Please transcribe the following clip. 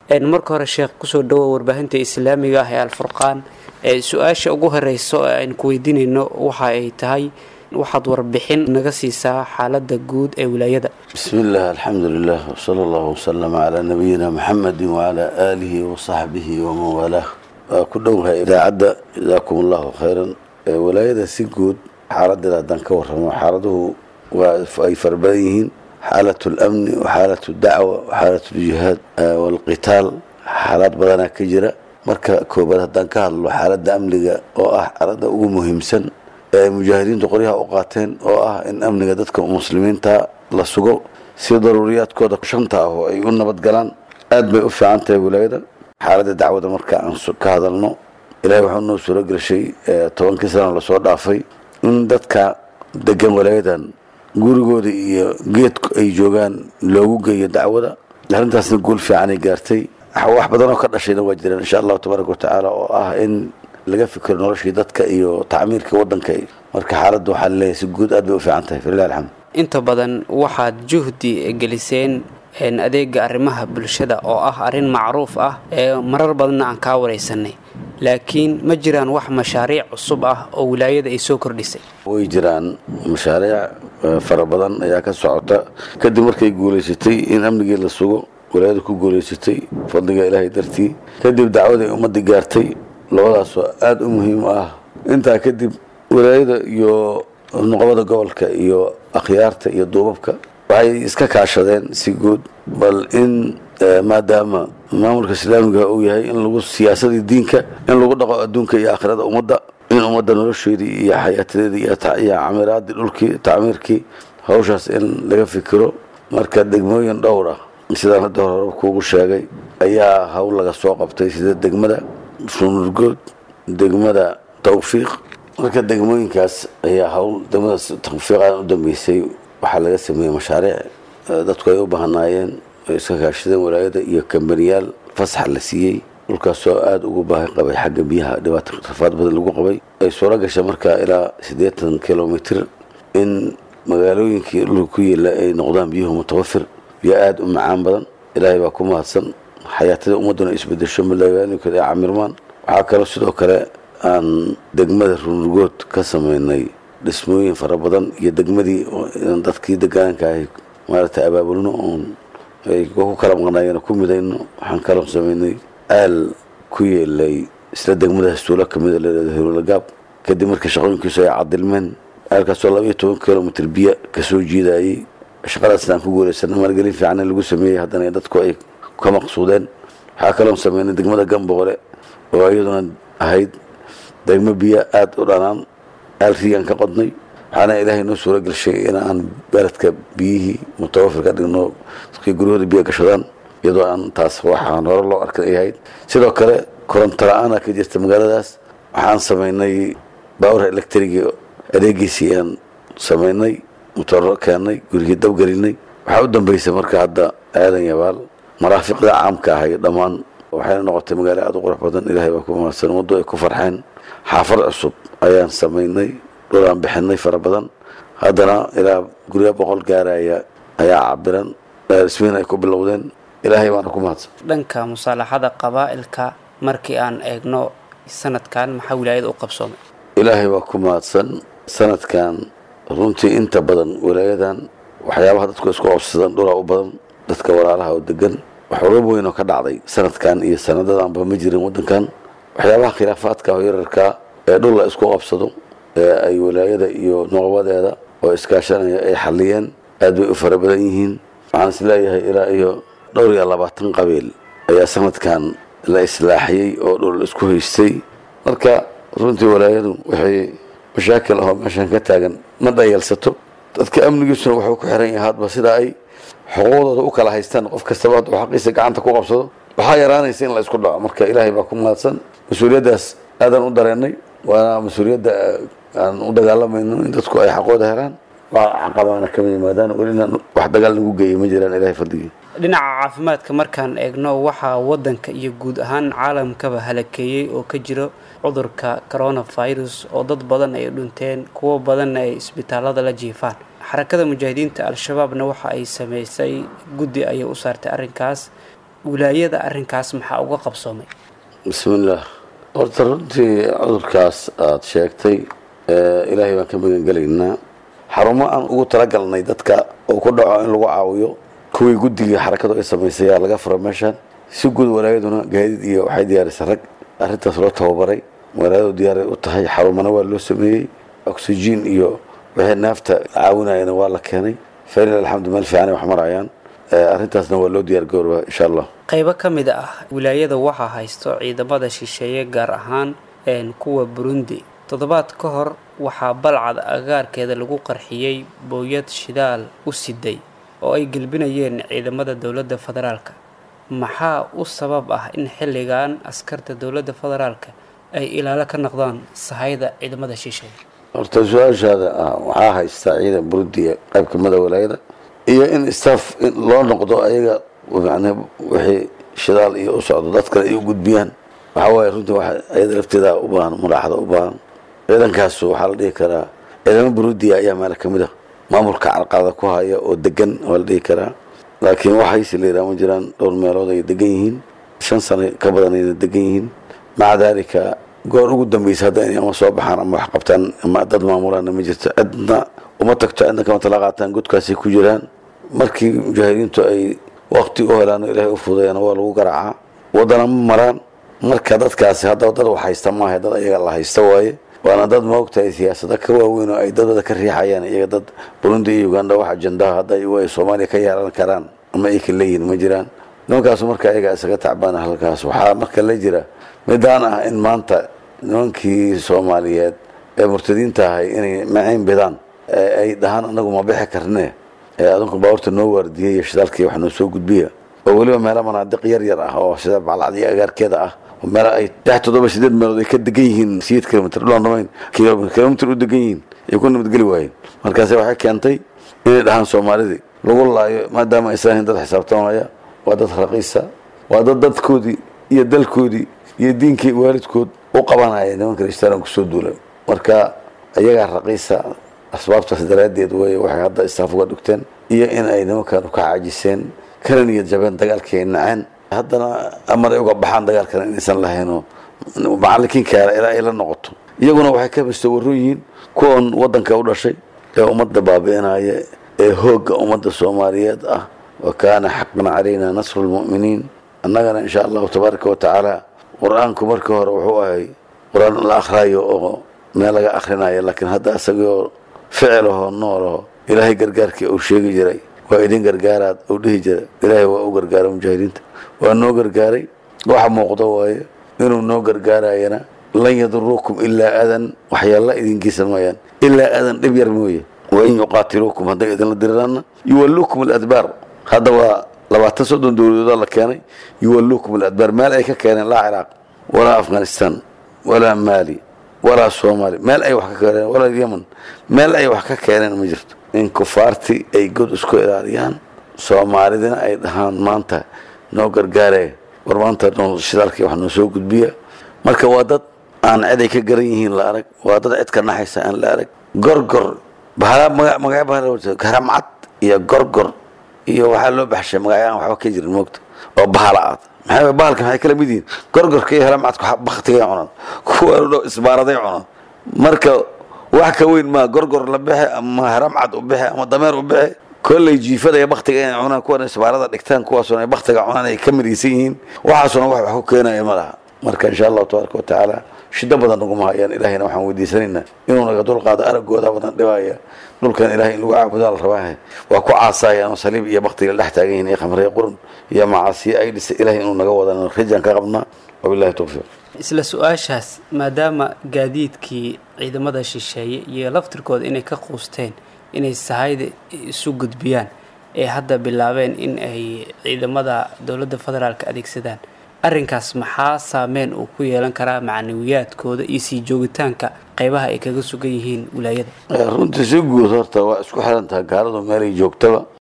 marka hore sheekh kusoo dhawow warbaahinta islaamiga ah ee alfurqaan su-aasha ugu horeyso ee aynu ku weydiinayno waxa ay tahay waxaad warbixin naga siisaa xaalada guud ee wilaayada bismi illah alxamdu lilah wsala allahu wasalama calaa nabiyina muxamedi wacalaa aalihi wasaxbihi waman waalaah waa ku dhowahay idaacadda jazaakum allahu khayran walaayada si guud xaaladeeda haddaan ka warramo xaaladuhu waa ay fara badan yihiin xaalat lamni waxaalat dacwa waxaalat ljihaad walqitaal xaalaad badanaa ka jira marka koobaad haddaan ka hadlo xaaladda amniga oo ah xaaladda ugu muhiimsan ee ay mujaahidiintu qoryaha u qaateen oo ah in amniga dadka muslimiinta la sugo si daruuriyaadkooda shanta ah oo ay u nabadgalaan aad bay u fiican tahay wilaayada xaaladda dacwada marka aan ka hadalno ilahay waxuu noo suuro geshay tobankii sana lasoo dhaafay in dadka degan walaayadan gurigooda iyo geedku ay joogaan loogu geeyo dacwada arrintaasna guul fiicanay gaartay wax badan oo ka dhashayna waa jiraan insha allahu tabaaraka watacaala oo ah in laga fikiro noloshii dadka iyo tacmiirka wadanka marka xaaladda waxaa laleeyahay si guud aad bay u fiican tahay falilah alxamd inta badan waxaad juhdi geliseen adeega arrimaha bulshada oo ah arrin macruuf ah ee marar badanna aan kaa waraysanay laakiin ma jiraan wax mashaariic cusub ah oo wilaayada ay soo kordhisay way jiraan mashaariic fara badan ayaa ka socota kadib markay guulaysatay in amnigii la sugo walaayada ku guulaysatay fadliga ilaahay dartii kadib dacwaday ummadda gaartay labadaasoo aada u muhiim ah intaa kadib walaayada iyo nuqobada gobolka iyo akhyaarta iyo duubabka waxay iska kaashadeen si guud bal in maadaama maamulka islaamiga uu yahay in lagu siyaasadii diinka in lagu dhaqo adduunka iyo aakhirada ummadda in ummadda nolosheedii iyo xayaatadeedii iyo camiraadii dhulkii tacmiirkii hawshaas in laga fikiro marka degmooyin dhowr ah sidaan hadda hore kuugu sheegay ayaa hawl laga soo qabtay sida degmada sunurgood degmada tawfiiq marka degmooyinkaas ayaa hawl degmada tawfiiqan u dambeysay waxaa laga sameeyey mashaariic dadku ay u bahanaayeen ay iska kaashadeen walaayada iyo kambaniyaal fasax la siiyey dhulkaasoo aada ugu baahi qabay xagga biyaha dhibaato rafaad badan lagu qabay ay suuro gashay markaa ilaa siddeetan kilomitr in magaalooyinkii dhulka ku yeela ay noqdaan biyuhu mutawafir biyo aada u macaan badan ilaahay baa ku mahadsan xayaatada ummadduna isbedesho malagaaninkood ay camirmaan waxaa kaloo sidoo kale aan degmada runurgood ka sameynay dhismooyin fara badan iyo degmadii dadkii degaanka ahay maaragtay abaabulno oon ay ku kala maqnaayeen ku midayno waxaan kaloo sameynay aal ku yeelay isla degmadaas tuulo kamida leedahay hirulagaab kadib markii shaqooyinkiisu ay cadilmeen aalkaasoo laba iyo toban kilomitr biyo kasoo jiidayey shaqadaasna aan ku guulaysana maalgelin fiican lagu sameeyey haddana dadku ay ka maqsuudeen waxaa kaloon sameynay degmada gamboqole oo iyaduna ahayd degmo biyo aada u dhanaan aal riigaan ka qodnay waxaana ilaahay noo suuro gelshay in aan beledka biyihii mutawafir ka dhigno dadkii guryahooda biyo gashadaan iyadoo aan taas waxaan hore loo arkan ay ahayd sidoo kale koronto la-aana ka jirta magaaladaas waxaan sameynay baawurha electriga adeegiisii aan sameynay mutoro keennay gurigii dabgelinay waxaa u dambeysay marka hadda aadan yabaal maraafiqda caamka ahay dhammaan waxayna noqotay magaalo aada u qurux badan ilaahay baa ku mahadsan waddo ay ku farxeen xaafad cusub ayaan sameynay dhul aan bixinay fara badan haddana ilaa guryo boqol gaaraya ayaa cabiran dhismiin ay ku bilowdeen ilaahay baana ku mahadsan dhanka musaalaxada qabaa'ilka markii aan eegno sanadkan maxaa wilaayada u qabsoomay ilaahay waa ku mahadsan sanadkan runtii inta badan walaayadan waxyaabaha dadku isku qabsadaan dhulaa u badan dadka walaalaha oo degan waxuga weyn oo ka dhacday sanadkan iyo sanadadanba ma jirin wadankan waxyaabaha khilaafaadka oo yararkaa ee dhul la isku qabsado ee ay walaayada iyo noqobadeeda oo iskaashanaya ay xaliyeen aad bay u fara badan yihiin waxaan is leeyahay ilaa iyo dhowr iyo labaatan qabiil ayaa sanadkan la islaaxiyey oo dhul isku haystay marka runtii walaayadu waxay mashaakil ahoo meeshan ka taagan ma dhayalsato dadka amnigiisuna wuxuu ku xiran yahay hadba sida ay xuquuqdooda u kala haystaan qof kastaba hadduu xaqiisa gacanta ku qabsado waxaa yaraanaysa in la isku dhaco marka ilaahay baa ku mahadsan mas-uuliyaddaas aadaan u dareennay waana mas-uuliyadda aan u dagaalamayno in dadku ay xaqooda helaan waa caqabaana kama yimaadaan welina wax dagaal nagu geeyay ma jiraan ilahay fadligii dhinaca caafimaadka markaan eegno waxaa wadanka iyo guud ahaan caalamkaba halakeeyey oo ka jiro cudurka coronavirus oo dad badan ay dhinteen kuwo badanna ay isbitaalada la jiifaan xarakada mujaahidiinta al-shabaabna waxa ay sameysay guddi ayay u saartay arrinkaas wilaayada arrinkaas maxaa uga qabsoomay bismillaah horta runtii cudurkaas aada sheegtay ilaahay baan ka magangelaynaa xarumo aan ugu talagalnay dadka oo ku dhaco in lagu caawiyo kuwii guddigii xarakadu ay samaysay yaa laga fura meeshaan si guud walaayaduna gaadiid iyo waxay diyaarisay rag arrintaas loo tababaray walaayadu diyaaray u tahay xarumana waa loo sameeyey oxygen iyo wixii naafta caawinayana waa la keenay falil alxamdu meel fiicanay wax marayaan arrintaasna waa loo diyaar garoobaa insha allah qaybo ka mid ah wilaayada waxaa haysto ciidamada shisheeye gaar ahaan kuwa burundi toddobaad ka hor waxaa balcad agaarkeeda lagu qarxiyey booyad shidaal u siday oo ay gelbinayeen ciidamada dowladda federaalka maxaa u sabab ah in xilligan askarta dowladda federaalka ay ilaalo ka noqdaan sahayda ciidamada shisheeye horta su-aashaada ah waxaa haystaa ciidan burudiya qayb kamida walaayada iyo in staff loo noqdo ayaga yani wixii shidaal iyo u socdo dad kale ay u gudbiyaan waxaa waaye runtii wa ayada lafteeda u baahan muraaxada u baahan ciidankaas waxaa la dhihi karaa ciidamo burudiya ayaa meel kamid a maamulka carqaada ku haya oo degan waa la dhihi karaa laakiin waxayse la yidhaha ma jiraan dhowr meelood ay degan yihiin shan sano ka badan ayna degan yihiin maca daalika goor ugu dambeysa hadda inay ama soo baxaan ama wax qabtaan ama dad maamulaana ma jirto cidna uma tagto cidna kama tala qaataan godkaasay ku jiraan markii mujaahidiintu ay waqti u helaan oo ilaahay u fudayana waa lagu garaacaa waddana ma maraan marka dadkaasi hadda dad wax haysta maaha dad ayaga la haysta waaye waana dad maogtahay siyaasada ka waaweyn oo ay dadada ka riixayaan iyaga dad burundi iyo uganda wax ajandaha hadda ay soomaaliya ka yeelan karaan ama ay ka leeyihin ma jiraan nimankaasu marka ayaga isaga tacbaana halkaas waxaa marka la jira midaan ah in maanta nimankii soomaaliyeed ee murtadiinta ahay inay maciin bidaan ay dhahaan anagu ma bixi karne adinku baabuurta noo waardiyay iyo shidaalkii wax noo soo gudbiya oo weliba meelo manaadiq yar yar ah oo sida baclacdiyo agaarkeeda ah meel ay lix toddoba sideed meelood ay ka degan yihiin sideed kilomitr dhulaan dhamayn kilomitr u degan yihiin ay ku nabadgeli waayeen markaase waxay keentay inay dhahaan soomaalidii lagu laayo maadaama aysan ahayn dad xisaabtamaya waa dad raqiisa waa dad dadkoodii iyo dalkoodii iyo diinkii waalidkood u qabanaya nimanka rishtaran kusoo duula marka iyagaa raqiisa asbaabtaas daraaddeed wey waxay hadda istaaf uga dhigteen iyo in ay nimankan ka caajiseen kana niyad jabeen dagaalkii ay naceen haddana amar ay uga baxaan dagaalkana inaysan lahaynoo macallinkiinkaala ilaa ay la noqoto iyaguna waxay ka mustawaron yihiin kuwan waddanka u dhashay ee ummadda baabi'inaya ee hoogga ummadda soomaaliyeed ah wa kaana xaqan calayna nasru lmu'miniin annagana insha allahu tabaaraka wa tacaala qur-aanku markii hore wuxuu ahay qur-aan la akhraayo oo meel laga akhrinayo laakiin hadda isagoo ficilahoo noolaho ilaahay gargaarkii uu sheegi jiray waa idin gargaaraad uu dhihi jiray ilaahay waa u gargaaray mujaahidiinta waa noo gargaaray waxa muuqdo waaye inuu noo gargaarayana lan yaduruukum ilaa adan waxyaalla idinkiisa mooyaan ilaa adan dhib yar mooye wain yuqaatiluukum hadday idinla diriraanna yuwalluukum aladbaar hadda waa labaatan soddon dowladooda la keenay yuwalluukum aladbaar meel ay ka keeneen laa ciraaq walaa afghanistan walaa maali walaa soomaali meel ay wax ka keeneen walaa yemen meel ay wax ka keeneen ma jirto in kufaartii ay god isku ilaaliyaan soomaalidina ay dhahaan maanta noo gargaaree war maanta shidaalkii wax noo soo gudbiya marka waa dad aan cid ay ka garan yihiin la arag waa dad cid ka naxaysa aan la arag gorgor magacyo haramcad iyo gorgor iyo waxaa loo baxshay magacyo aan waxba ka jirin moogta oo bahala aad maxay bahalka maxay kala mid yihiin gorgorka iyo haramcadka baktigay cunaan kuwa isbaaraday cunaan marka wax ka weyn maa gorgor la bixe ama haramcad u bixe ama dameer u bixe kolley jiifada iyo baktiga inay cunaan kuwan isbaarada dhigtaan kuwaasuna ay baktiga cunaan ay ka midaysan yihiin waxaasuna wax wax ku keenaya ma laha marka insha allahu tabaaraka wa tacaala shido badan naguma hayaan ilaahayna waxaan weydiisanaynaa inuu naga dulqaado araggooda badan dhibaya dhulkan ilahay in lagu caabudaa la rabaahe waa ku caasayaan oo saliib iyo baktiga la dhex taagan yihin iyo khamriya qurun iyo macaasiyo ay dhisa ilahay inuu naga wadan rajaan ka qabnaa wabillahi towfiiq isla su-aashaas maadaama gaadiidkii ciidamada shisheeye iyo laftirkooda inay ka quusteen inay sahayda isu gudbiyaan ee hadda bilaabeen in ay ciidamada dowladda federaalka adeegsadaan arrinkaas maxaa saameyn uu ku yeelan karaa macnawiyaadkooda iyo sii joogitaanka qaybaha ay kaga sugan yihiin wilaayada runtii si guud horta waa isku xiran tahay gaaladu meelay joogtaba